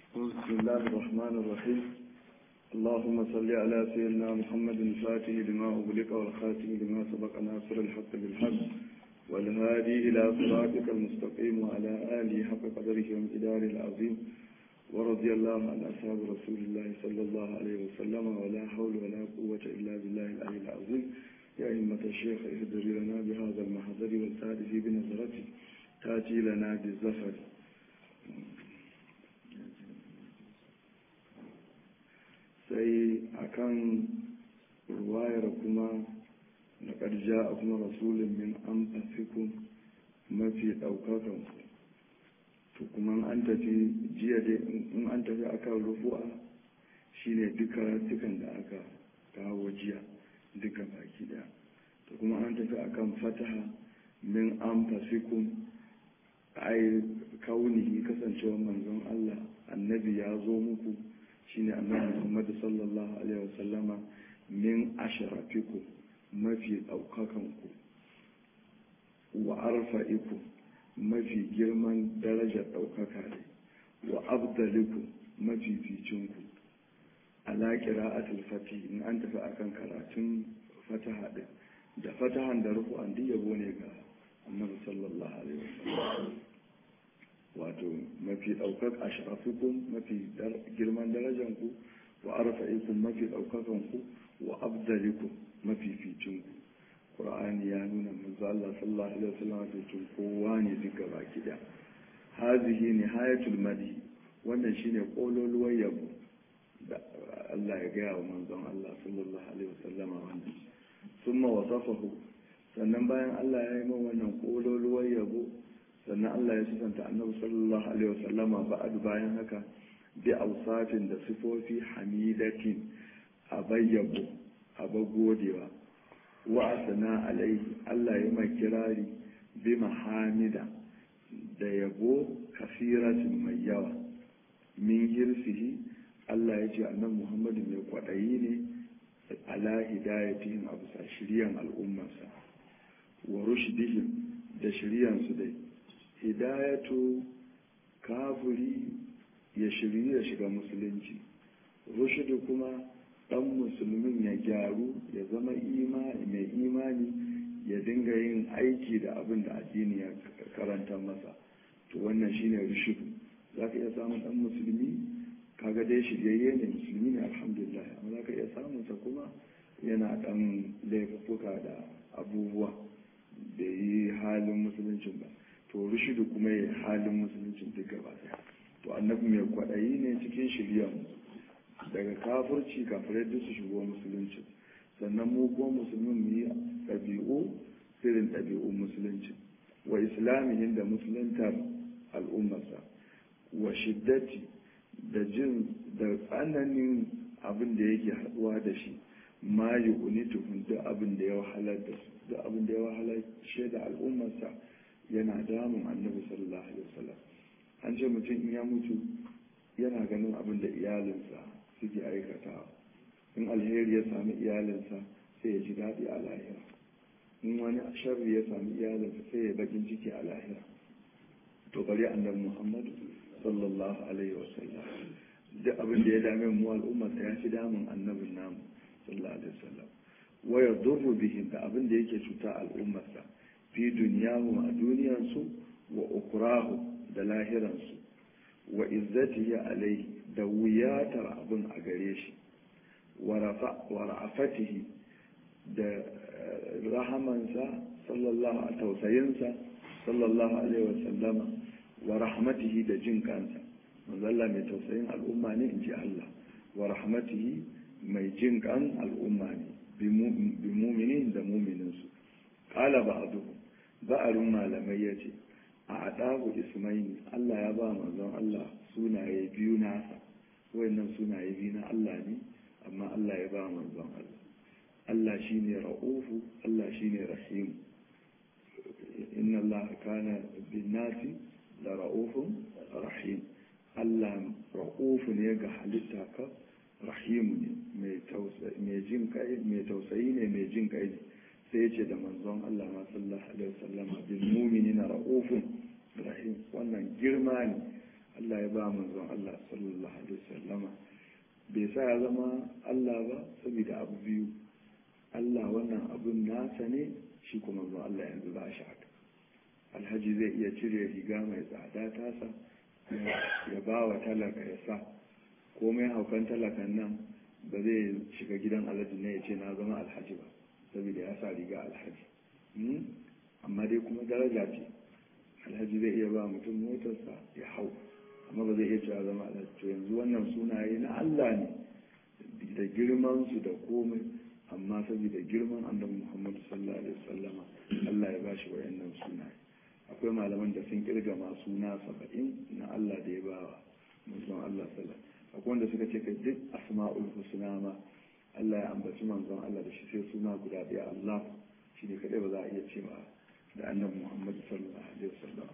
بسم الله الرحمن الرحيم اللهم صل على سيدنا محمد الفاتح لما أغلق والخاتم لما سبق ناصر الحق بالحق والهادي إلى صراطك المستقيم وعلى آله حق قدره وامتداره العظيم ورضي الله عن أصحاب رسول الله صلى الله عليه وسلم ولا حول ولا قوة إلا بالله العلي العظيم يا أئمة الشيخ اهدر لنا بهذا المحضر والتعرف بنظرته تأتي لنا بالزفر sai akan ruwayar kuma na ƙarja a kuma rasulun min an fasikun mafi ɗaukakan ku to kuma an tafi jiya dai in an tafi akan rufu'a shine duka dukan da aka kawo jiya duka baki daya to kuma an tafi akan fataha min an fasikun ai kaunihi kasancewar manzon Allah annabi ya zo muku shine annabi Muhammad sallallahu alaihi wasallama min ashrafiku mafi daukakan ku wa arfa'iku mafi girman darajar daukaka ne wa abdaliku mafi ficin ku ala qira'atul fati in an tafi akan karatun fataha din da fatahan da rufu'an duk yabo ne ga annabi sallallahu alaihi wasallam wato mafi ɗaukar ashrafukum mafi girman darajanku wa arfa'ikum mafi ɗaukakanku wa abdalikum mafi ficinku ƙur'ani ya nuna manzo Allah sallallahu alaihi wasallam cikin kowa ne duka baki da hazihi ne hayatul madi wannan shine kololuwar yabo da Allah ya gaya wa manzon Allah sallallahu alaihi wasallama wannan summa wasafahu sannan bayan Allah ya yi min wannan kololuwar yabo sannan Allah ya sifanta annabi sallallahu alaihi wasallama ba'ad bayan haka bi ausafin da sifofi hamidatin a bayyabo a godewa wa asana alaihi Allah ya mai kirari bi mahamida da yabo kasiratin mai yawa min hirsihi Allah ya ce annabi Muhammadu mai kwaɗayi ne ala hidayatihim a bisa shiryan al'ummarsa wa rushdihim da shiryansu dai hidayatu kafuri ya shiryu ya shiga musulunci rushudu kuma dan musulmin ya gyaru ya zama mai imani ya dinga yin aiki da abin da addini ya karanta masa to wannan shine rushudu za ka iya samun dan musulmi kaga dai shiryayye ne musulmi ne alhamdulillah amma za ka iya samun sa kuma yana dan laifuka da abubuwa da yi halin musuluncin ba to rushidu kuma ya halin musuluncin duk gaba daya to annabi mai kwaɗayi ne cikin shirya daga kafurci kafirai duk su shigo musulunci sannan mu ko musulmin mu yi ɗabi'u irin ɗabi'un musulunci wa islamihin da musuluntar al'ummarsa wa shiddati da jin da tsananin abin da yake haɗuwa da shi ma yi unituhun duk abin da ya wahalar da su duk abin da ya wahalar da al'ummarsa yana damun annabi sallallahu alaihi wasallam an ce mutum in ya mutu yana ganin abin da iyalinsa suke aikatawa in alheri ya sami iyalinsa sai ya ji daɗi a lahira in wani sharri ya sami iyalinsa sai ya bakin ciki a lahira to bari annabi muhammadu sallallahu alaihi wasallam duk abin da ya dame mu al'ummarsa ya fi damun annabin namu sallallahu alaihi wasallam wa yadurru bihim da abin da yake cuta al'ummarsa fi duniyahum a duniyansu wa ukurahu da lahiransu wa izzatihi alaihi da wuyatar abin a gare shi wa ra'afatihi da rahamansa sallallahu a tausayinsa sallallahu alaihi wa sallama wa rahmatihi da jin kansa manzalla mai tausayin al'umma ne in ji Allah wa rahmatihi mai jin kan al'umma ne bi muminin da mumininsu ƙala ba a ba'arin malamai ya ce a adahu ismaili Allah ya ba manzon Allah sunaye biyu nasa wayannan sunaye biyu na Allah ne amma Allah ya ba manzon Allah Allah shine ra'ufu Allah shine rahim inna Allah kana bin nasi la ra'ufun rahim Allah ra'ufu ne ga halitta ka rahim ne mai jin kai mai tausayi ne mai jin kai ne sai ce da manzon Allah ma sallallahu alaihi wasallam bil mu'minina ra'ufun rahim wannan girma ne Allah ya ba manzon Allah sallallahu bai sa ya zama Allah ba saboda abu biyu Allah wannan abun nasa ne shi kuma zuwa Allah yanzu ba shi haka alhaji zai iya cire riga mai tsada tasa ya ba wa talaka ya sa komai haukan talakan nan ba zai shiga gidan alhaji ne ya ce na zama alhaji ba saboda ya sa riga alhaji amma dai kuma daraja ce alhaji zai iya ba mutum motarsa ya hau amma ba zai iya cewa zama alhaji to yanzu wannan sunaye na Allah ne da girman su da komai amma saboda girman annabi Muhammad sallallahu alaihi wasallama Allah ya bashi wayannan sunaye akwai malaman da sun kirga ma suna saba'in na Allah da ya bawa manzon Allah sallallahu akwai wanda suka ce ka duk asma'ul husna ma Allah ya ambaci manzon Allah da shi sai suna guda ɗaya Allah shi ne kadai ba za a iya cewa da annabi Muhammad sallallahu alaihi wasallam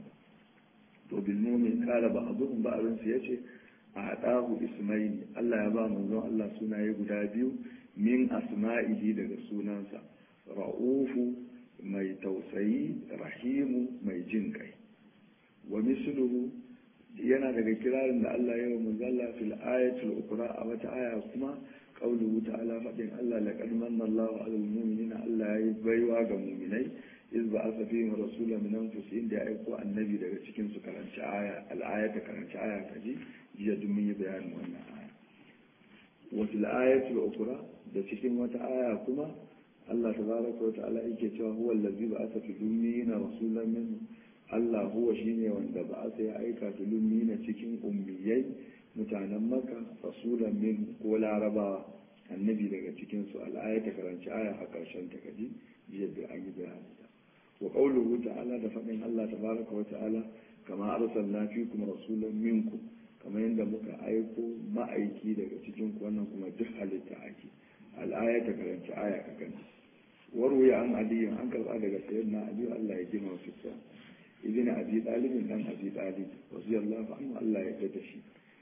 to bil mu'min qala ba'dhum ba'dhum sai yace a hadahu ismaini Allah ya ba manzon Allah sunaye guda biyu min asma'ihi daga sunansa ra'ufu mai tausayi rahimu mai jin kai wa misluhu yana daga kirarin da Allah ya yi manzalla fil ayatul ukra a wata aya kuma qauluhu ta'ala fadin Allah laqad manna Allahu 'alal mu'minina Allah ya yi baiwa ga mu'minai iz ba'atha fihim rasulan min anfusihim da aiko annabi daga cikin su karanci aya al-aya ta karanci aya kaji jiya duk mun yi bayanin wannan aya wa fil ayatul ukra da cikin wata aya kuma Allah tabaraka wa ta'ala yake cewa huwa allazi ba'atha fi dunyina rasulan min Allah huwa shine wanda ba'atha ya aika fi dunyina cikin ummiyai mutanen Makka rasulan min ko larabawa annabi daga cikin su al'aya ta karanci aya a karshen ta kaji jiya da an yi bayani wa qawluhu ta'ala da fadin Allah tabaraka wa ta'ala kama arsalna fikum rasulan minkum kamar yadda muka aiko ma'aiki daga cikin ku wannan kuma duk halitta ake al'aya ta karanci aya ka gani warwaya an aliyu an karba daga sayyidina aliyu Allah ya gina wasu sa ibn abi talibin dan abi talib radiyallahu anhu Allah ya tada shi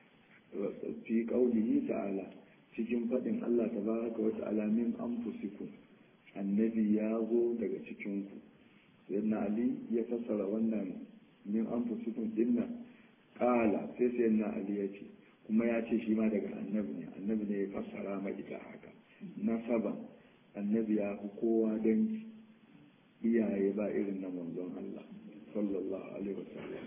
fi qaulihi ta'ala cikin fadin Allah tabaraka wa ta'ala min anfusikum annabi ya zo daga cikin ku sayyidina ali ya fassara wannan min anfusikum dinnan kala sai sayyidina ali ya ce kuma ya ce shi ma daga annabi ne annabi ne ya fassara ma ita haka nasaban annabi ya fi kowa dangi iyaye ba irin na manzon Allah sallallahu alaihi wasallam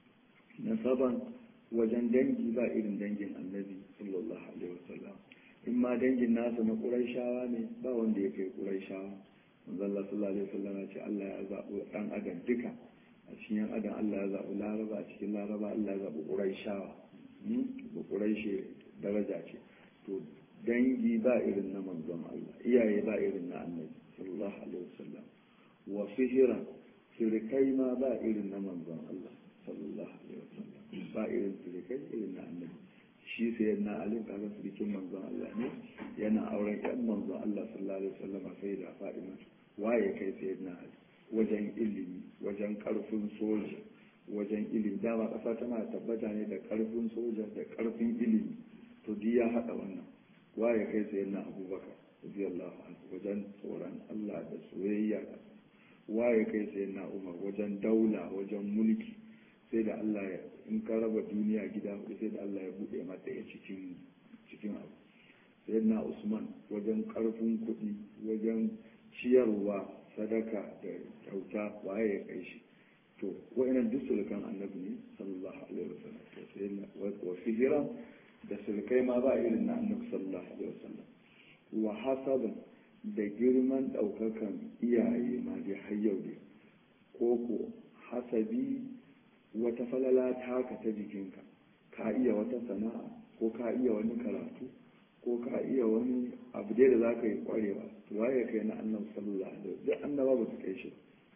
nasaban wajen dangi ba irin dangin annabi sallallahu alaihi wasallam in ma dangin nasa na ƙuraishawa ne ba wanda ya kai ƙuraishawa manzon Allah sallallahu alaihi wasallam ya ce Allah ya zaɓi ɗan adam duka a cikin yan adam Allah ya zaɓi laraba a cikin laraba Allah ya zaɓi ƙuraishawa ba ƙuraishe daraja ce to dangi ba irin na manzon Allah iyaye ba irin na annabi sallallahu alaihi wasallam wa sihira sirikai ma ba irin na manzon Allah sallallahu alaihi wasallam ba irin sirikai irin na annabi shi sai na alim kaga sirikin manzon Allah ne yana auren ƴan manzon Allah sallallahu alaihi wasallam sai da Fatima waye kai sai na ali wajen ilimi wajen karfin soja wajen ilimi dama ƙasa tana tabbata ne da karfin soja da karfin ilimi to duk ya haɗa wannan waye kai sai na abubakar radiyallahu anhu wajen tsoron Allah da soyayya da waye kai sai na umar wajen daula wajen mulki sai da Allah ya in ka raba duniya gida hudu sai da Allah ya bude mata ya cikin cikin abu sai na usman wajen karfin kuɗi wajen ciyarwa sadaka da kyauta waye ya kai shi to wa'annan duk sulukan annabi ne sallallahu alaihi wasallam to sai na wa hijira da sulkai ma ba irin na annabi sallallahu alaihi wasallam wa hasabun da girman daukakan iyaye ma dai har yau ne ko ko hasabi wata falala taka ta jikinka ka iya wata sana'a ko ka iya wani karatu ko ka iya wani abu dai da za ka yi kwarewa to waye kai na annabi sallallahu alaihi wasallam duk annaba ba su kai shi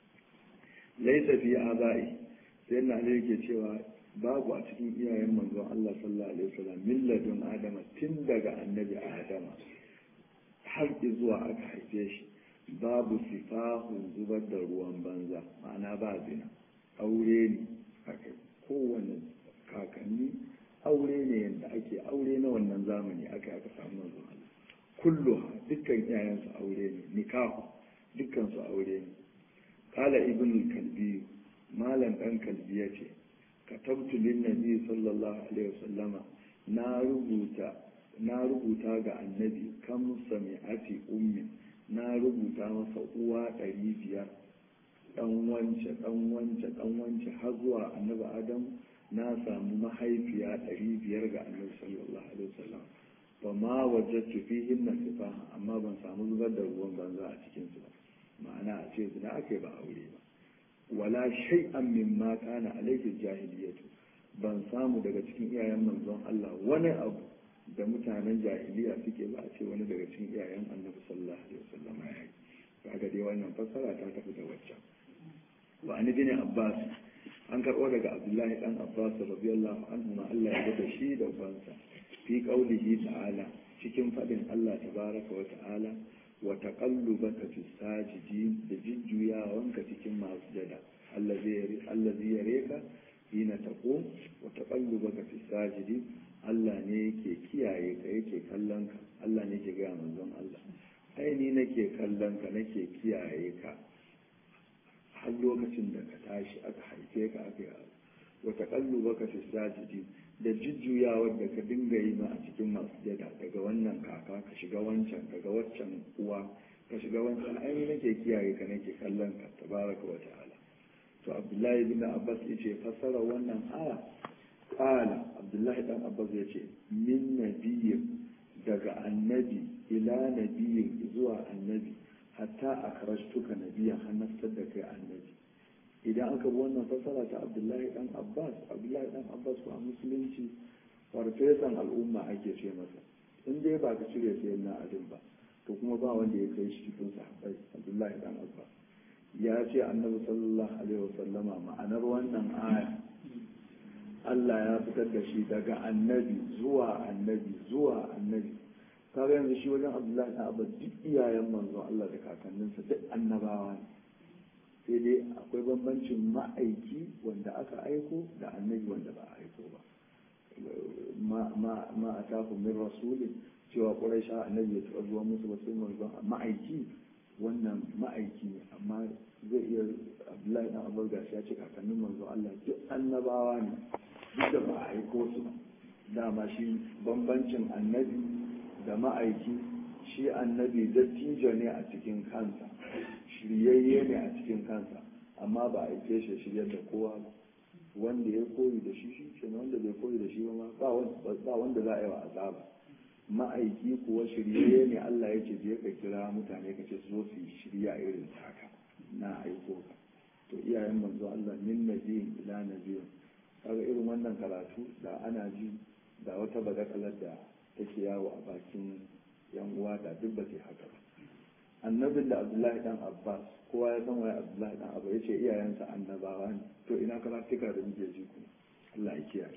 laisa fi abai sai na ne yake cewa babu a cikin iyayen manzon Allah sallallahu alaihi wasallam milladun adama tun daga annabi adama har zuwa aka haife shi babu sifahun zubar da ruwan banza ma'ana ba zina aure ne aka kowane kakanni aure ne yadda ake aure na wannan zamani aka aka samu manzon Allah kullu dukkan iyayensu aure ne nikahu dukkan su aure ne kala ibn kalbi malam dan kalbi yace katabtu lin nabi sallallahu alaihi wasallama na rubuta na rubuta ga annabi kam sami'ati ummin na rubuta masa uwa ɗari biyar ɗan wance ɗan wance ɗan wance har zuwa annabi adam na samu mahaifiya ɗari biyar ga annabi sallallahu alaihi wasallam ba ma wajattu fihin na sifaha amma ban samu zubar da ruwan banza a cikin su ba ma'ana a ce zina ake ba aure ba wala shay'an mimma kana alaihi jahiliyatu ban samu daga cikin iyayen manzon Allah wani abu da mutanen jahiliya suke ba a ce wani daga cikin iyayen annabi sallallahu alaihi wasallam ya yi kaga dai wannan fassara ta tafi da waccan wa an bin abbas an karɓo daga abdullahi dan abbas radiyallahu anhu ma Allah ya da shi da ubansa fi qaulihi ta'ala cikin fadin Allah tabaraka wa ta'ala wa taqallubaka fi sajidin da jujjuyawanka cikin masu jada allazi allazi yareka hina taqum wa taqallubaka fi sajidin Allah ne yake kiyaye ka yake kallon ka Allah ne yake ga manzon Allah ai ni nake kallon ka nake kiyaye ka har lokacin da ka tashi aka haife ka aka yi wata kallu baka fi sajidi da jujjuyawar da ka dinga yi ma a cikin masu jada daga wannan kaka ka shiga wancan daga waccan uwa ka shiga wancan ai ni nake kiyaye ka nake kallon ka tabaraka wa ta'ala to abdullahi bin abbas yace fassara wannan aya qala abdullahi dan abbas yace min nabiyyin daga annabi ila nabiyyin zuwa annabi hatta a karashtuka nabiyan hannaftar da kai annabi idan aka bi wannan fasara ta abdullahi dan abbas abdullahi dan abbas ko a musulunci farfesan al'umma ake ce masa in dai ba ka cire sai na adin ba to kuma ba wanda ya kai shi cikin sahabbai abdullahi dan abbas ya ce annabi sallallahu alaihi wasallama ma'anar wannan aya Allah ya fitar da shi daga annabi zuwa annabi zuwa annabi kaga yanzu shi wajen abdullahi na abu duk iyayen manzo Allah da kakanninsa duk annabawa ne sai dai akwai bambancin ma'aiki wanda aka aiko da annabi wanda ba a aiko ba ma a tafi min rasulin cewa ƙuraisha annabi ya taɓa zuwa musu ba sai manzo ma'aiki wannan ma'aiki ne amma zai iya abdullahi na abu gashi ya ce kakannin manzo Allah duk annabawa ne duk da ba a aiko su ba dama shi bambancin annabi da ma'aiki shi annabi dattijo ne a cikin kansa shiryayye ne a cikin kansa amma ba a aike shi shiryar da kowa ba wanda ya koyi da shi shi ke wanda bai koyi da shi ba ba wanda za a yi wa azaba ma'aiki kuwa shiryayye ne Allah ya ce je ka kira mutane ka ce zo su yi shirya irin taka na aiko ka to iyayen manzo Allah min nabiyin ila nabiyin kaga irin wannan karatu da ana ji da wata badakalar da take yawo a bakin yan uwa da duk ba haka ba annabin da abdullahi dan abbas kowa ya san waye abdullahi dan abbas yace iyayensa annabawa ne to ina karatuka da muke ji kuma Allah ya kiyaye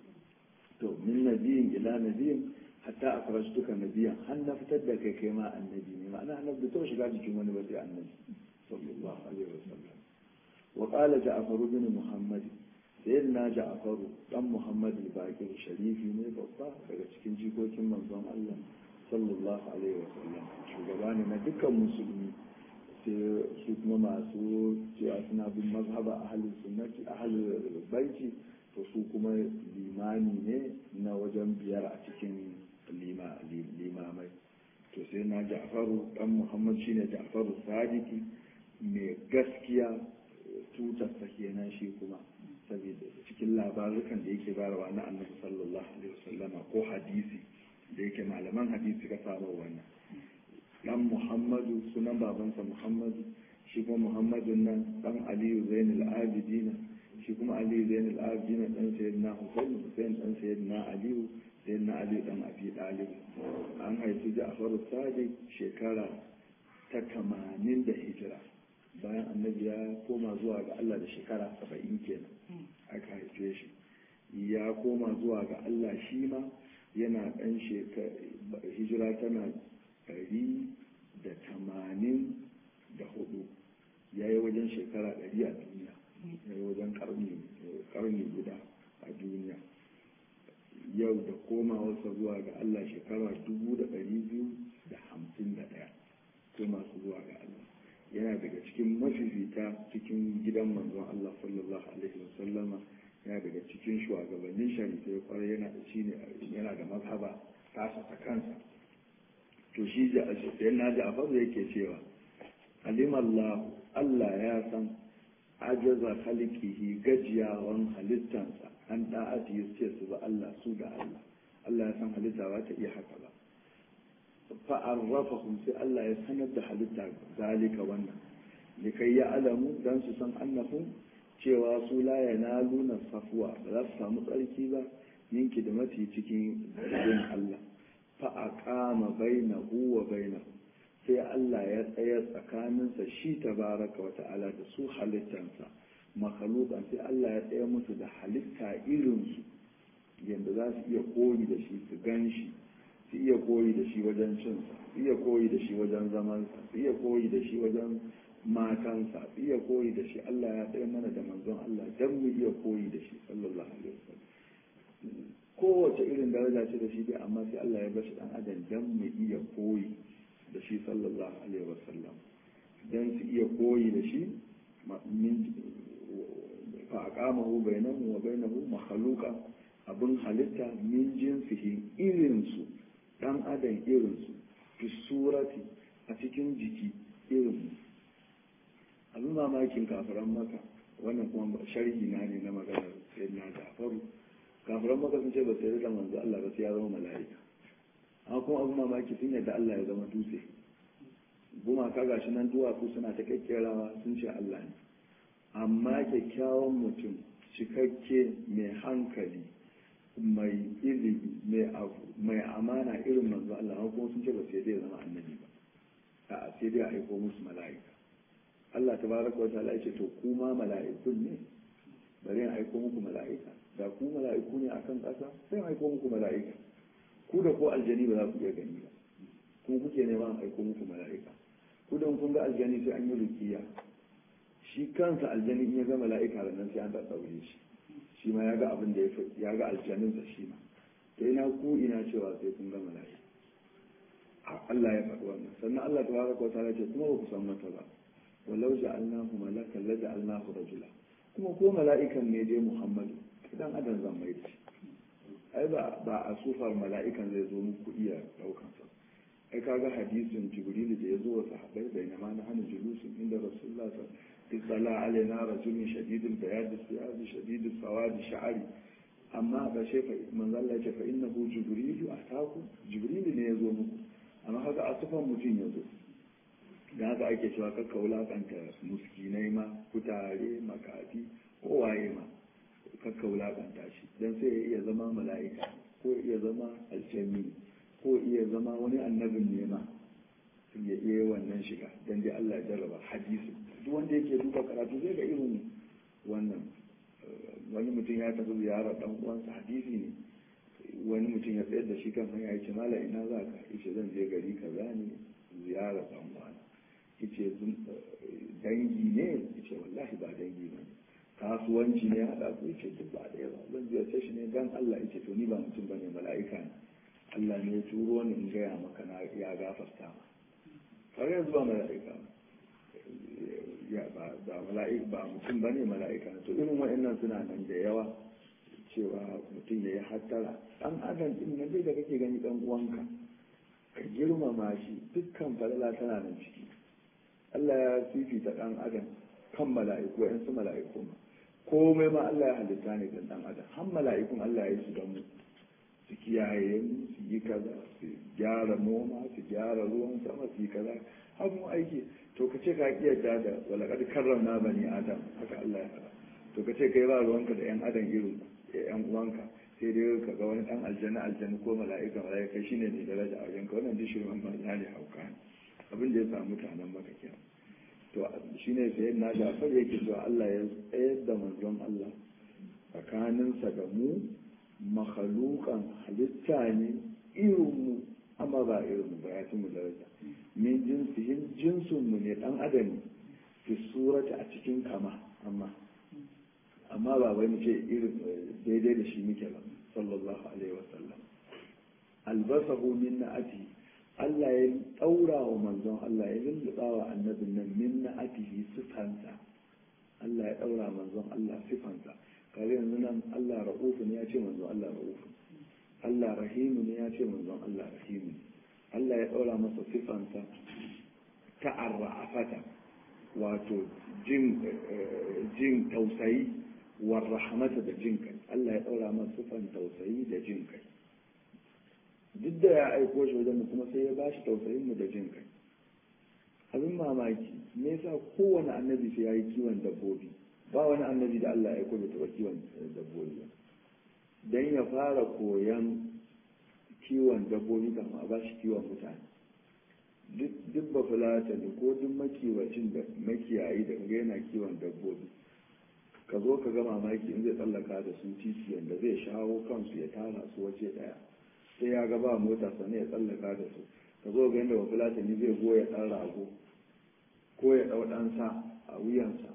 to min nabiyin ila nabiyin hatta akhrajtuka nabiyan har na fitar da kai kai ma annabi ne ma'ana annabi to shiga jikin wani ba sai annabi sallallahu alaihi wasallam wa qala ja'far bin muhammad sayyidina ja'faru dan muhammad al-baqir sharifi ne babba daga cikin jikokin manzon Allah sallallahu alaihi wasallam shugaba ne na dukkan musulmi sai su kuma masu cewa suna bin mazhaba ahlus sunnati ahlul baiti to su kuma limani ne na wajen biyar a cikin limamai to sai na ja'faru dan muhammad shine ja'faru sadiki mai gaskiya tutarsa kenan shi kuma saboda cikin labarukan da yake barawa na annabi sallallahu alaihi wasallama ko hadisi da yake malaman hadisi ka samu wannan dan muhammadu sunan babansa muhammadu shi kuma muhammadun nan dan aliyu zainul abidina shi kuma aliyu zainul abidina dan sayyidina husain husain dan sayyidina aliyu sayyidina aliyu dan abi talib an haifi ja'far sadiq shekara ta tamanin da hijira bayan annabi ya koma zuwa ga Allah da shekara saba'in kenan aka haife shi ya koma zuwa ga Allah shi ma yana ɗan hijira tana ɗari da tamanin da hudu ya yi wajen shekara ɗari a duniya ya yi wajen ƙarni guda a duniya yau da komawarsa zuwa ga Allah shekara dubu da ɗari biyu da hamsin da ɗaya koma su zuwa ga Allah yana daga cikin mafifita cikin gidan manzon Allah sallallahu alaihi wasallama yana daga cikin shugabannin sharifai kwarai yana da shi ne yana da mazhaba tasa ta kansa to shi sai na ja'faru yake cewa alimallahu Allah ya san ajaza halikihi gajiyawan halittansa an da'ati ya ce su ba Allah su da Allah Allah ya san halitta ba ta iya haka ba fa'arrafahum sai Allah ya sanar da halitta zalika wannan likai ya alamu dan su san annahum cewa su la yanaluna safwa ba za su samu tsarki ba yinki da mati cikin yin Allah fa aqama bainahu wa bainahu sai Allah ya tsaya tsakaninsa shi tabaraka wa ta'ala da su halittansa makhluqan sai Allah ya tsaya musu da halitta irinsu yadda za su iya koyi da shi su gan shi su iya koyi da shi wajen cinsa su iya koyi da shi wajen zamansa su iya koyi da shi wajen matansa su iya koyi da shi Allah ya tsaya mana da manzon Allah dan mu iya koyi da shi sallallahu alaihi wasallam kowace irin daraja ce da shi dai amma sai Allah ya bashi dan adam dan mu iya koyi da shi sallallahu alaihi wasallam dan su iya koyi da shi min fa aqamahu bainahu wa bainahu makhluqa abin halitta min jinsihi irinsu dan adam irinsu fi surati a cikin jiki irinmu abin mamakin kafiran maka wannan kuma sharhi na ne na maganar sai na jafaru kafiran maka sun ce ba sai da manzo Allah ba sai ya zama mala'ika amma kuma abin mamaki sun yadda Allah ya zama dutse gumaka gashi nan duwatsu suna ta kakkerawa sun ce Allah ne amma kyakkyawan mutum cikakke mai hankali mai ilimi mai abu mai amana irin manzo Allah amma kuma sun ce ba sai dai zama annabi ba a sai dai a aiko musu mala'ika Allah tabaraka wa ta'ala yace to kuma mala'ikun ne bari in aiko muku mala'ika da ku mala'iku ne akan ƙasa sai in aiko muku mala'ika ku da ko aljani ba za ku iya gani ba ku kuke neman aiko muku mala'ika ku da kun ga aljani sai an yi rukiya shi kansa aljani in ya ga mala'ika da nan sai an ɗaɗɗaure shi shi ma ya ga abin da ya ga aljaninsa shi ma to ina ku ina cewa sai kun ga mala'ika Allah ya faɗi wannan sannan Allah ta baraka wa ta'ala ce kuma ba ku san mata ba walau ja'alnahu malakan la ja'alnahu rajula kuma ko mala'ikan ne dai Muhammadu idan adam zan mai da shi ai ba ba a sufar mala'ikan zai zo muku iya daukan sa ai kaga hadisin jibril da ya zo wa sahabbai bainama na hana julusin inda rasulullah sallallahu alaihi اطلع علينا رجل شديد البياض الثياب شديد السواد شعري amma ga shefa manzo Allah ya ce fa innahu jibrilu ataku jibrilu ne yazo muku amma haka a sufan mutum yazo da haka ake cewa kakka wulakanta muskinai ma kutare makafi ko waye ma kakka wulakanta shi dan sai ya iya zama mala'ika ko iya zama aljami ko iya zama wani annabin ne ma ya iya wannan shiga dan dai Allah ya jarraba hadisi duk wanda yake duba karatu zai ga irin wannan wani mutum ya tafi ziyarar dan uwansa hadisi ne wani mutum ya tsayar da shi kan hanya ya ce mala ina za ka yace zan je gari kaza ne ziyarar dan uwana yace dangi ne yace wallahi ba dangi ba kasuwanci ne hada ku yace duk ba da yawa zan ziyarce shi ne dan Allah yace to ni ba mutum bane mala'ika ne Allah ne ya turo ni in gaya maka na ya gafarta ma har yanzu ba mala'ika ba ba mala'ika ba mutum ba ne mala'ika to irin wa'annan suna nan da yawa cewa mutum ya yi hattara ɗan adam ɗin na dai da kake gani ɗan uwanka ka girmama shi dukkan falala tana nan ciki Allah ya fifita ɗan adam kan mala'iku wa'yan su mala'iku ma komai ma Allah ya halitta ne don ɗan adam har mala'ikun Allah ya yi su don mu su kiyaye mu su yi kaza su gyara noma su gyara ruwan sama su yi kaza har mu aiki to ka ce ka kiyarta da walakad karramna bani adam haka Allah ya faɗa to ka ce kai ba ruwanka da yan adam irin yan uwanka sai dai ka ga wani dan aljanna aljanna ko mala'ika mala'ika shine ne daraja a wajenka wannan duk shirin banza ne hauka ne abin da ya samu mutanen maka kenan to shine sai na Jafar yake cewa Allah ya tsayar da manzon Allah tsakaninsa da mu makhalukan halitta ne irin mu amma ba irin mu ba ya mu daraja min jinsihin jinsin mu ne dan adam fi surati a cikin kama amma amma ba wai mu ce irin daidai da shi muke ba sallallahu alaihi wasallam albasahu min na'ati Allah ya daura wa manzon Allah ya lulluɓa wa annabin nan min na'atihi sifansa Allah ya daura manzon Allah sifansa kare yanzu nan Allah ra'ufun ya ce manzon Allah ra'ufun Allah rahimu ne ya ce manzon Allah rahimu Allah ya ɗaura masa sifansa ta arra'afata wato jin jin tausayi war rahmata da jin kai Allah ya ɗaura masa sifan tausayi da jin kai duk da ya aiko shi wajen mu kuma sai ya bashi tausayin mu da jin kai abin mamaki me yasa kowane annabi sai ya yi kiwon dabbobi ba wani annabi da Allah ya aiko bai taɓa kiwon dabbobi ba dan ya fara koyan kiwon dabbobi kama a bashi kiwon mutane duk ba fulata ne ko duk makiwacin da makiyayi da ga yana kiwon dabbobi ka zo ka ga mamaki in zai tsallaka da su titi yadda zai shawo kansu ya tara su waje daya sai ya ga ba mota sannan ya tsallaka da su ka zo ga yadda ba fulata ne zai goya ɗan rago ko ya ɗau ɗan sa a wuyansa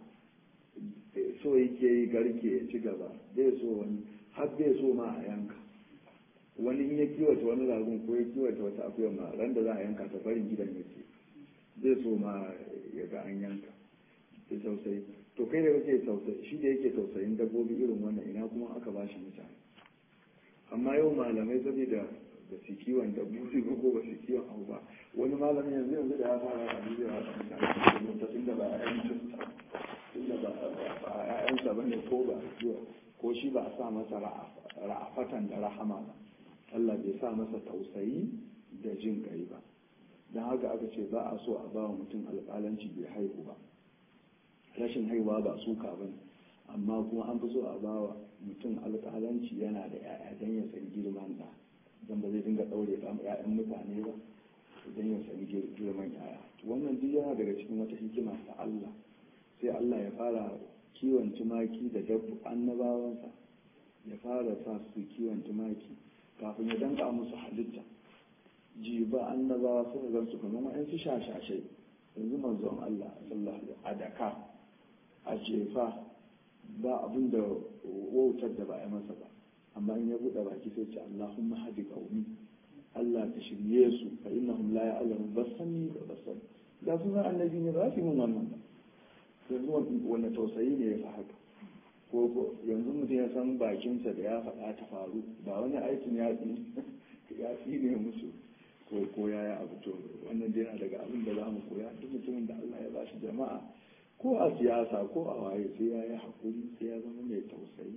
so yake yi garke ya ci gaba zai so wani har bai so ma a yanka wani in ya kiwata wani ragon ko ya kiwata wata akuya ma ran da za a yanka ta farin gidan yake zai so ma ya ga an yanka da tausayi to kai da kake tausayi shi da yake tausayin dabbobi irin wannan ina kuma aka ba shi mutane amma yau malamai saboda ba su kiwon dabbobi ba ko ba su kiwon abu ba wani malamin yanzu yanzu da ya fara a duniya a mutane ta inda ba a yancinsa inda ba a ƴaƴansa ba ne ko ba ko shi ba a sa masa ra'afatan da rahama ba Allah bai sa masa tausayi da jin kai ba don haka aka ce ba a so a ba wa mutum alƙalanci bai haihu ba rashin haihuwa ba suka ba ne amma kuma an fi so a ba wa mutum alƙalanci yana da 'ya'ya don ya san girman da don ba zai dinga ɗaure ɗan 'ya'yan mutane ba don ya san girman 'ya'ya wannan duk yana daga cikin wata hikima ta Allah sai Allah ya fara kiwon tumaki da dabbu annabawansa ya fara sa su kiwon tumaki kafin ya danka musu halitta jiba annabawa suka gan su kamar wa'yan su shashashe yanzu manzon Allah sallallahu alaihi a daka a jefa ba abin da wautar da ba a masa ba amma in ya buɗe baki sai ce Allahumma hadi qaumi Allah ta shirye su fa innahum la ya'lamun basani da basani da su annabi ne ba su yi mun wannan ba yanzu wanda tausayi ne ya fi haka ko yanzu mutum ya san bakinsa da ya faɗa ta faru ba wani aikin ya ya ne musu ko ko ya yi abu to wannan dai yana daga abin da za mu koya duk mutumin da Allah ya ba shi jama'a ko a siyasa ko a waye sai ya yi hakuri sai ya zama mai tausayi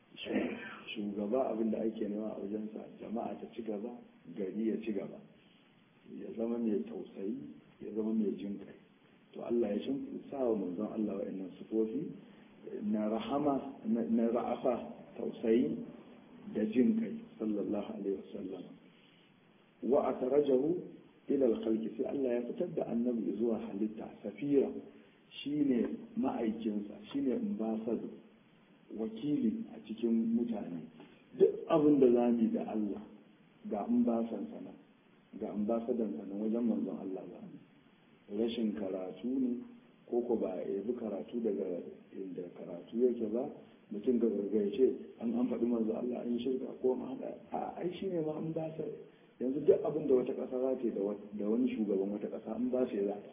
shugaba abin da ake nema a wajensa jama'a ta ci gaba gari ya ci gaba ya zama mai tausayi ya zama mai jin kai to Allah ya shin sa wa manzon Allah wa'annan sifofi na rahama na ra'afa tausayi da jin kai sallallahu alaihi wasallam wa akhrajahu ila al-khalqi sai Allah ya fitar da annabi zuwa halitta safira shine ma'aikinsa shine ambassador wakili a cikin mutane duk abin da zamu da Allah ga ambasan sana ga ambasadan sana wajen manzon Allah ba rashin karatu ne ko ko ba ya bi karatu daga inda karatu yake ba mutum ga gargace an an faɗi manzo Allah an yi shirka ko an haɗa a ai shi ne ma an ba sa yanzu duk abin da wata ƙasa za ta da wani shugaban wata ƙasa an ba sa za ta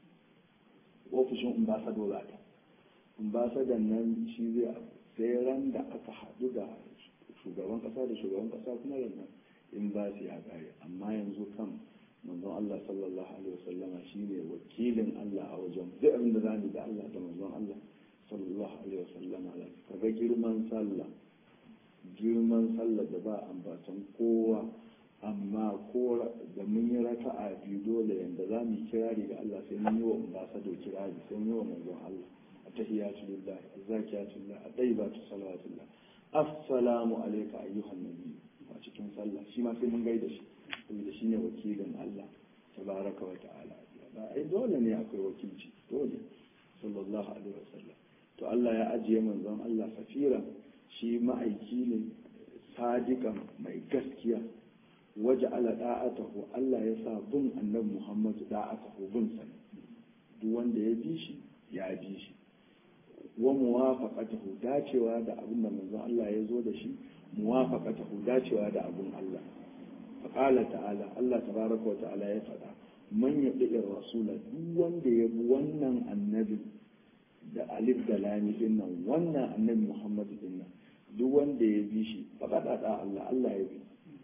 ofishin ambasado za ta ambasadan nan shi zai sai ran da aka haɗu da shugaban ƙasa da shugaban ƙasa kuma nan in ba su ya ƙare amma yanzu kan manzon Allah sallallahu alaihi wasallama shine wakilin Allah a wajen duk abin da zamu da Allah da manzon Allah sallallahu alaihi wasallama ka ga girman sallah girman sallah da ba ambatan kowa amma ko da mun yi raka'a biyu dole yanda za mu kirari ga Allah sai mun yi wa ambasado kirari sai mun yi wa manzon Allah attahiyatu lillahi zakiyatu lillahi atayyibatu salawatullah assalamu alayka ayyuhan nabiy a cikin sallah shi ma sai mun gaida shi saboda shine wakilin Allah tabaraka wa ta'ala ba ai dole ne akwai wakilci dole sallallahu alaihi wasallam to Allah ya ajiye manzon Allah safira shi ma'aiki ne sadiqan mai gaskiya waje ala da'atahu Allah ya sa bin annabi Muhammad da'atahu bin sa duk wanda ya bi shi ya bi shi wa muwafaqatahu dacewa da abin da manzon Allah ya zo da shi muwafaqatahu dacewa da abin Allah faƙala ta'ala Allah tabaraka wa ta'ala ya faɗa man ya ɗiɗi rasula duk wanda ya bi wannan annabi da alif da lami din nan wannan annabi muhammadu din nan duk wanda ya bi shi faƙaɗa da Allah Allah ya bi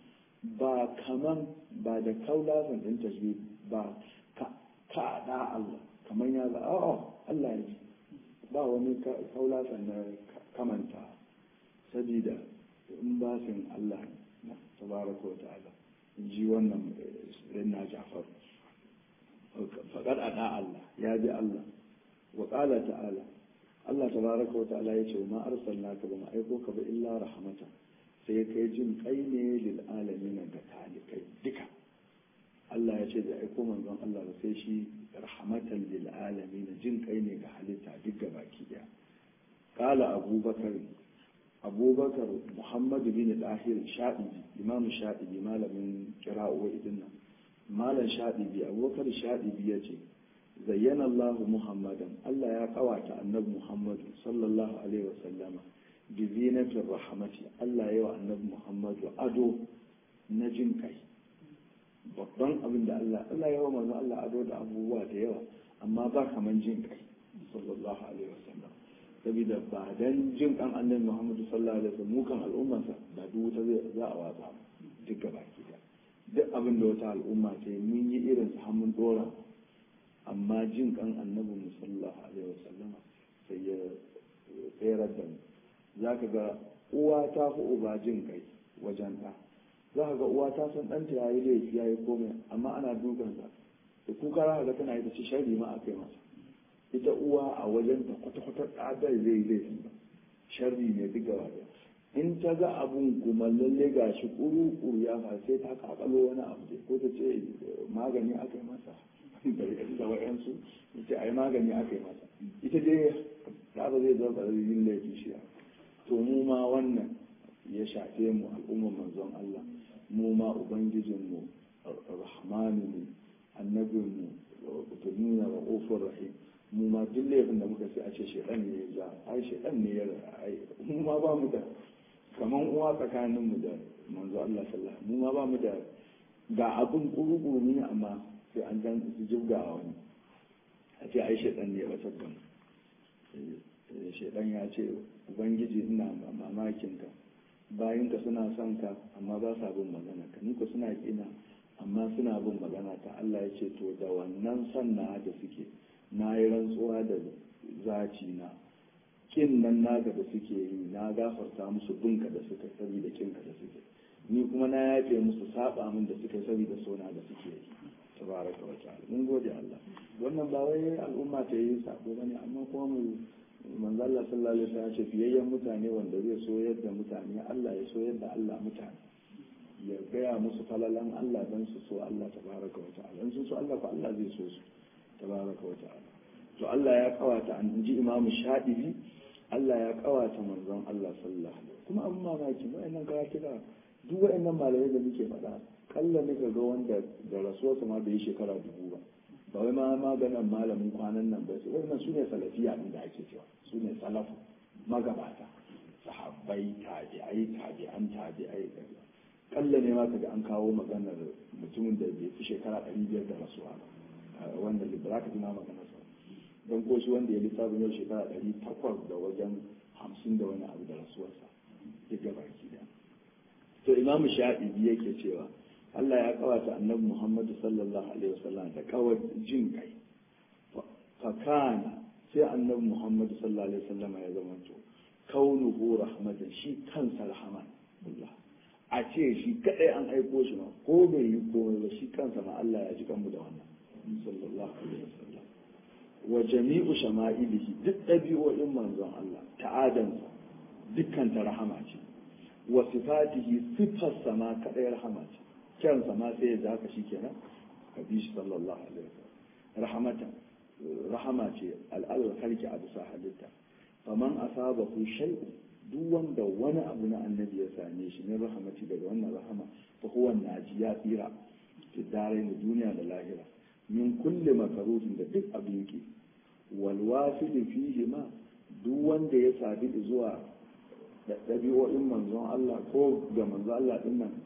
ba kaman ba da kaulasan din tasbih ba ka ka da Allah kaman ya ga a'a Allah ya ji ba wani kaulasan na kamanta sabida in ba sin Allah na tabaraka wa ta'ala in ji wannan na Ja'far faqad ada Allah ya ji Allah wa qala ta'ala Allah tabaraka wa ta'ala ya ce ma arsalnaka ba ma aiko ka ba illa rahmatan sai kai jin kai ne lil alamin ga talikai duka Allah ya ce da aiko manzon Allah ba sai shi rahmatan lil alamin jin kai ne ga halitta duk ga baki daya qala abubakar abubakar muhammad bin dahir shadibi imam shadibi malamin qira'u idin nan malam shadibi abubakar shadibi ya ce zayyana Allah Muhammadan Allah ya kawata annabi Muhammad sallallahu alaihi wasallama bi zinatir rahmati Allah ya wa annabi Muhammad ado na jin kai babban abin da Allah Allah ya wa manzo Allah ado da abubuwa da yawa amma ba kaman jin kai sallallahu alaihi wasallam saboda ba dan jin kan annabi Muhammad sallallahu alaihi wasallam mukan al'ummarsa da duk wata zai za a watsa duk gaba ki duk abin da wata al'umma ce mun yi irin su mun dora amma jin kan annabi sallallahu alaihi wasallam sai ya tsayar da mu za ka ga uwa ta fi uba jin kai wajen ɗa za ka ga uwa ta san ɗanta ya yi laifi ya yi komai amma ana dukansa da kuka za ka ga tana yi ta ci shari ma a kai masa ita uwa a wajen ta kwata-kwata ɗadar zai yi laifi ba sharri ne duk gaba in ta ga abun kuma lalle ga shi kuru-kuru ya fa sai ta kakalo wani abu ko ta ce magani aka yi masa da wa'yansu ce a yi magani aka yi masa ita dai ta ba zai zama yin laifi shi to mu ma wannan ya shafe mu al'ummar manzon Allah mu ma ubangijinmu rahmanu ne annabinmu ta nuna wa ƙofar rahim mu ma duk laifin da muka sai a ce shaidan ne ya ja ai shaidan ne ya ai mu ma ba mu da kaman uwa tsakaninmu da manzo Allah sallallahu mu ma ba mu da ga abin kuru-kuru ne amma sai an dan su jibga a wani a ce ai shaidan ne ya batar da mu shaidan ya ce ubangiji ina mamakin ka bayinka suna son ka amma ba sa bin magana ka ni ko suna kina amma suna bin magana ta Allah ya ce to da wannan son na da suke na yi rantsuwa da zaci na kin nan naga da suke yi na gafarta musu binka da suka saboda kinka da suke ni kuma na yafe musu saba min da suka saboda sona da suke yi tabaraka wa ta'ala mun gode Allah wannan ba wai al'umma ta yi sabo bane amma kuma mu manzo Allah sallallahu alaihi wasallam ya ce fiyayyen mutane wanda zai so yadda mutane Allah ya so yadda Allah mutane ya gaya musu falalan Allah dan su so Allah tabaraka wa ta'ala in sun so Allah ko Allah zai so su tabaraka wa ta'ala to Allah ya kawata an ji Imam Shadibi Allah ya kawata manzon Allah sallallahu alaihi kuma abin mamaki wa'annan karatuka duk wa'annan malamai da muke faɗa kalla ne ga wanda da rasuwarsa ma bai yi shekara dubu ba ba wai ma maganan malamin kwanan nan ba su wannan su ne salafiya din da ake cewa su ne salafu magabata sahabbai tabi'ai tabi'an tabi'ai kalla ne ma kaga an kawo maganar mutumin da bai fi shekara ɗari biyar da rasuwa ba wanda ba za ka tuna maganar sa don ko shi wanda ya lissafin yau shekara ɗari takwas da wajen hamsin da wani abu da rasuwarsa duk gaba ki da to imamu sha'ibi yake cewa Allah ya kawata annabi Muhammadu sallallahu alaihi wasallam da kawar jin kai fakana sai annabi Muhammadu sallallahu alaihi wasallam ya zama to kaunuhu rahmatan shi kansa rahman Allah a ce shi kadai an aiko shi ma ko bai yi komai ba shi kansa ma Allah ya ji kanmu da wannan sallallahu alaihi wasallam wa jami'u shama'ilihi duk ɗabi'o'in manzon Allah ta'adansa dukkan ta rahama ce wa sifatihi sifarsa ma kadai rahama ce kyansa ma sai ya zaka shi kenan ka bi shi sallallahu alaihi wasallam rahmatan rahama ce al'adar halki a bisa halitta faman asabahu shay'un duk wanda wani abu na annabi ya same shi ne rahamati daga wannan rahama fa huwa naji ya tsira fi dare na duniya da lahira min kulli makarufin da duk abin ki wal wafidi fihi ma duk wanda ya sadu zuwa da ɗabi'o'in manzon Allah ko ga manzon Allah din nan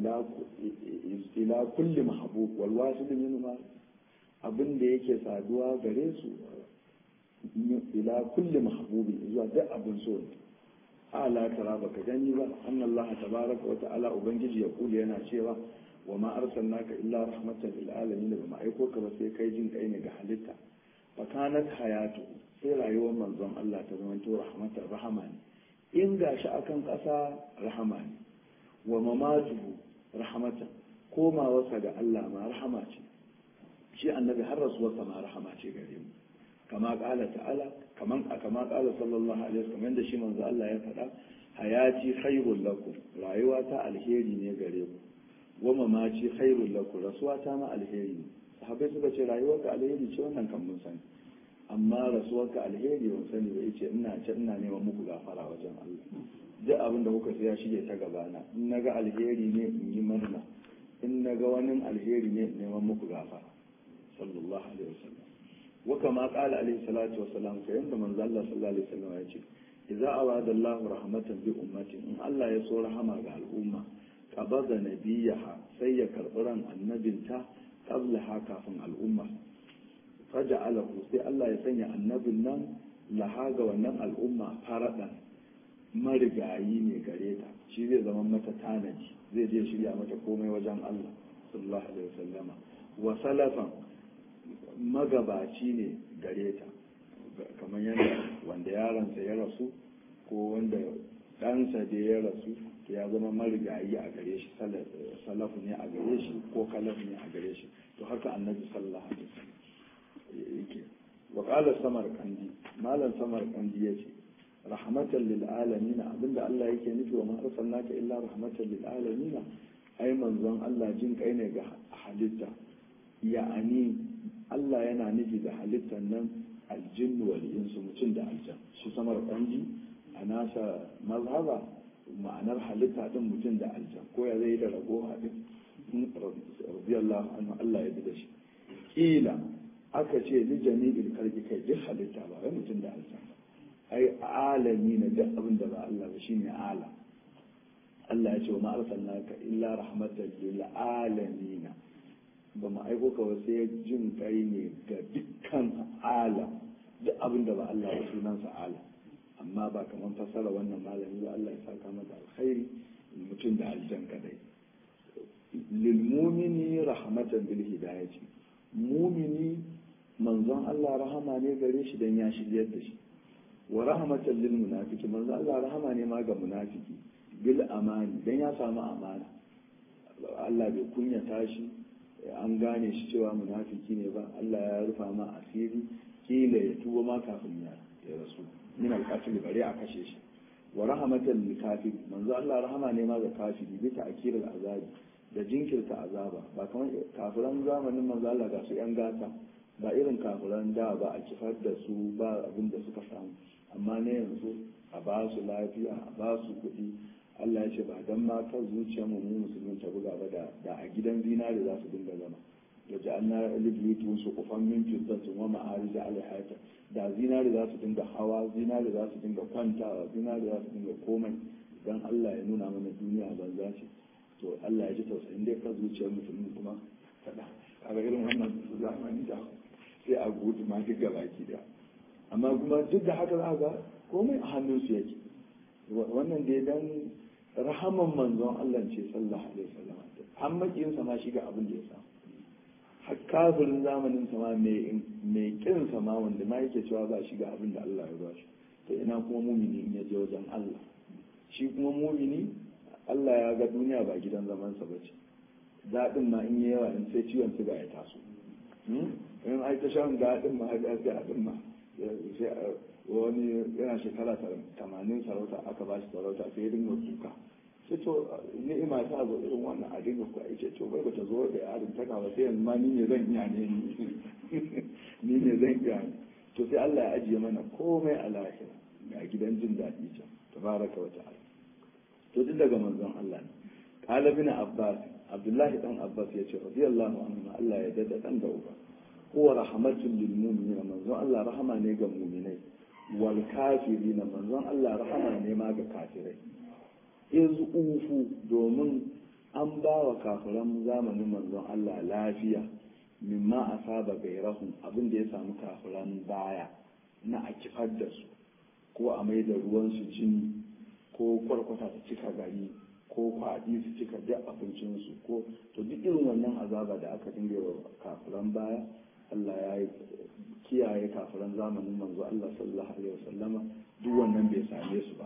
ila kulli mahabub wal wasil min ma abin da yake saduwa gare su ila kulli mahabubi zuwa duk abin so ne ala tara baka gani ba anna Allah tabaraka wa ta'ala ubangiji ya kula yana cewa wa ma arsalnaka illa rahmatan lil alamin ba ma aiko ka ba sai kai jin kai ne ga halitta fa kanat hayatu sai rayuwar manzon Allah ta zama to rahmatan rahama ne in gashi akan ƙasa rahama ne wa mamatuhu rahmatan komawarsa ga Allah ma rahama ce shi annabi har rasuwarsa ma rahama ce gare mu kama kala ta'ala kaman kama kala sallallahu alaihi wasallam kamar da shi manzo Allah ya faɗa hayati khairul lakum rayuwa ta alheri ne gare ku wa mamaci khairul lakum rasuwa ta ma alheri ne sahabbai suka ce rayuwar ka alheri ce wannan kan mun sani amma rasuwar ka alheri ban sani ba yace ina ce ina neman muku gafara wajen Allah duk abin da kuka ya shige ta gabana in naga alheri ne in yi murna in naga wani alheri ne in neman muku gafara sallallahu alaihi wasallam wa kama qala alaihi salatu wasalam ka yanda manzo Allah sallallahu alaihi wasallam ya ce idza arada Allah rahmatan bi ummatin in Allah ya so rahama ga al'umma qabada nabiyaha sai ya karbi ran annabinta qabla ha kafin al'umma faja'alahu sai Allah ya sanya annabin nan laha ga wannan al'umma faradan marigayi ne gare ta shi zai zama mata tanaji zai je shirya mata komai wajen Allah sallallahu alaihi wasallama wa salafan magabaci ne gare ta kamar yadda wanda yaronsa ya rasu ko wanda ɗansa da ya rasu ya zama marigayi a gare shi salafu ne a gare shi ko kalaf ne a gare shi to haka annabi sallallahu alaihi wasallam yake wa qala samar kandi malam samar kandi yace rahmatan lil alamin abinda Allah yake nufi wa ma arsalnaka illa rahmatan lil alamin ai manzon Allah jin kai ne ga halitta ya'ani Allah yana nufi da halittar nan aljinnu wal insu mutum da aljan shi samar kanji a nasa mazhaba ma'anar halitta din mutum da aljan ko ya zai da rago hadin radiyallahu anhu Allah ya da shi kila aka ce li jami'il kalbi kai duk halitta ba wai mutum da aljan ai alami na duk abin da ba Allah ba shine alam Allah ya ce wa ma arsalnaka illa rahmatan lil alamin ba mu aiko ka wasu ya jin kai ne ga dukkan alam duk abin da ba Allah ba sunansa alam amma ba kamar fassara wannan malami ba Allah ya saka masa alkhairi mutum da aljan kadai lil mumini rahmatan bil hidayati mumini manzon Allah rahama ne gare shi dan ya shiryar da shi wa rahmatan lil munafiki manzon Allah rahama ne ma ga munafiki bil amani dan ya samu amana Allah bai kunyata shi an gane shi cewa munafiki ne ba Allah ya rufa ma asiri kila ya tuba ma kafin ya rasu min alqatil bare a kashe shi wa rahmatan lil kafir manzo Allah rahama ne ma ga kafiri bi ta'kiril azabi da jinkirta azaba ba kamar kafiran zamanin manzo Allah ga su yan gata ba irin kafiran da ba a kifar da su ba abin da suka samu amma ne yanzu a ba su lafiya a ba su kuɗi Allah ya ce ba dan ma kan zuciyar mu mu musulmin ta buga ba da da a gidan zinari za su dinga zama da ja'alna libiyutun su kufan min fiddatin wa ma'arij alhayata da zinari za su dinga hawa zinari za su dinga kwantawa zinari za su dinga komai dan Allah ya nuna mana duniya banza ce to Allah ya ji tausayin dai kan zuciyar musulmi kuma kada kaga irin wannan zamani da sai a gudu ma duk gabaki da amma kuma duk da haka za ga komai a hannunsu yake wannan dai dan rahaman manzon Allah ce sallallahu alaihi wasallam an makiyin sa ma shi ga abin da ya samu har kafirin zamanin sa ma mai mai kin sa ma wanda ma yake cewa ba shi ga abin da Allah ya ba shi to ina kuma mumini in ya je wajen Allah shi kuma mumini Allah ya ga duniya ba gidan zaman sa bace daɗin ma in yawa in sai ciwon suga ya taso in ai ta shan daɗin ma ga daɗin ma sai wani yana shekara tamanin sarauta aka ba shi sarauta sai ya dinga kuka sai to ni'ima ta zo irin wannan a dinga kuka ce to bai bata zo da yarin ta ba sai yanzu ma ni ne zan iya ne ni ne zan iya ne to sai Allah ya ajiye mana komai a lahira ga gidan jin daɗi can tabaraka wa ta'ala to duk daga manzon Allah ne qala bin abbas abdullahi dan abbas yace radiyallahu anhu Allah ya dada dan da uba huwa rahmatul lil mu'minin manzon Allah rahama ne ga mu'minai wal kafirina manzon Allah rahama ne ma ga kafirai iz ufu domin an ba wa kafiran zamanin manzon Allah lafiya mimma asaba gairahum abin da ya samu kafiran baya na a kifar da su ko a mai da ruwan su jini ko kwarkwata ta cika gari ko kwaɗi su cika duk abincinsu ko to duk irin wannan azaba da aka dinga wa kafiran baya Allah ya yi kiyaye kafiran zamanin manzo Allah sallallahu alaihi wasallama duk wannan bai same su ba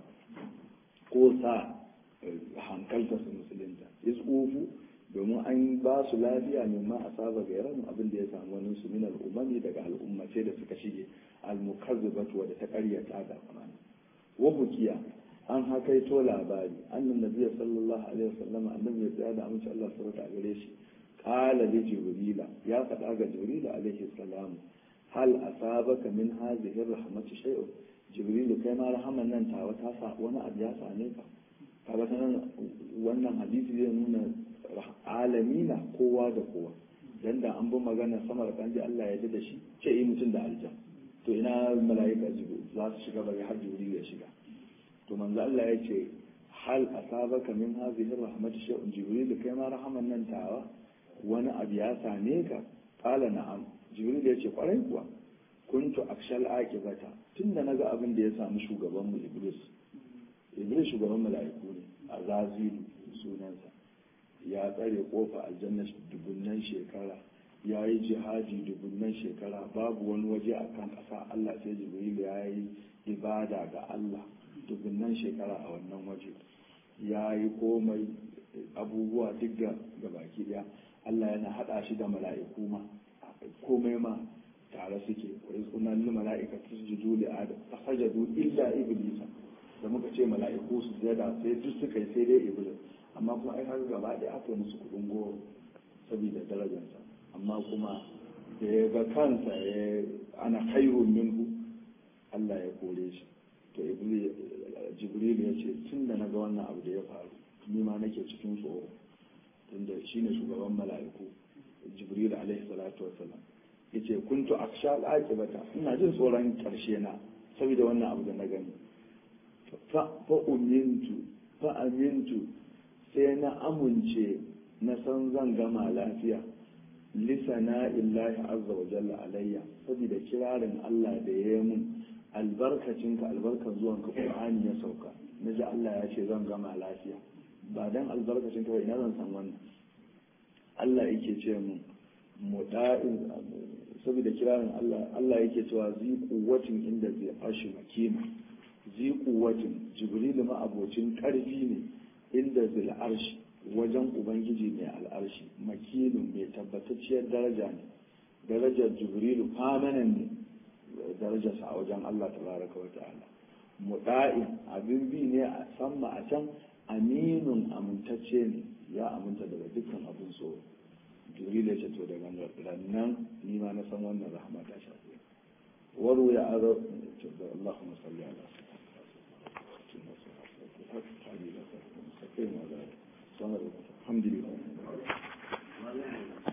ko sa hankalta su musulunta isqufu domin an ba su lafiya ne ma asaba gairan abin da ya samu wani su min al'umami daga al'ummace da suka shige al-mukazzibatu wa da ta karyata da amana wa bukiya an hakaito labari annan nabiyyu sallallahu alaihi wasallam annabi ya tsaya da amince Allah subhanahu wa gare shi qala li jibrila ya faɗa ga jibril alaihi salam hal asabaka min hadhihi rahmati shay'un jibril kai ma rahaman nan ta wata sa wani abu ya same ka kaga sanan wannan hadisi zai nuna alamina kowa da kowa dan da an bi magana sama da kanji Allah ya da shi ce yi mutum da aljan to ina mala'ika jibril za su shiga bari har jibril ya shiga to manzo Allah ya ce hal asabaka min hadhihi rahmatu shay'un jibril kai ma rahaman nan tawa wani abu ya same ka qala na'am jibril ya ce kwarai kuwa kuntu akshal aqibata tunda naga abin da ya samu shugaban mu iblis iblis shugaban mala'iku ne azazilu sunansa ya tsare kofa aljanna dubunnan shekara ya yi jihadi dubunnan shekara babu wani waje a kan ƙasa Allah sai jibril ya yi ibada ga Allah dubunnan shekara a wannan waje ya yi komai abubuwa duk ga baki daya Allah yana haɗa shi da mala'iku ma komai ma tare suke wa iz kunna lil mala'ikati tasjudu li adam fasajadu illa iblis da muka ce mala'iku su zada sai duk suka yi sai dai iblis amma kuma ai har gaba ɗaya aka musu kudin goro saboda darajarsa amma kuma da ya ga kansa ya ana khairun minhu Allah ya kore shi to jibril ya ce tun da na ga wannan abu da ya faru ni ma nake cikin tsoro tunda shine shugaban mala'iku jibril alaihi salatu wassalam yace kuntu aksha al-aqibata ina jin tsoron karshe na saboda wannan abu da na gani fa fa umintu fa amintu sai na amince na san zan gama lafiya lisana illahi azza wa jalla alayya saboda kirarin Allah da ya yi mun albarkacinka albarkar zuwanka Qur'ani ya sauka naji Allah ya ce zan gama lafiya ba dan albarkacinka ba ina zan san wannan Allah yake ce mun muda'in saboda kirarin Allah Allah yake cewa zi quwwatin inda zai ashi makina zi quwwatin jibril ma abocin karfi ne inda zil arshi wajen ubangiji mai al'arshi makilun mai tabbatacciyar daraja ne darajar jibrilu famanan ne darajarsa a wajen Allah tabaraka wa ta'ala muda'in abin bi ne a samma a can aminun amintacce ne ya aminta daga dukkan abin so jibril ya ce to daga rannan ni ma na san wannan rahama ta shafi waru ya aro Allahumma salli ala sayyidina الحمد لله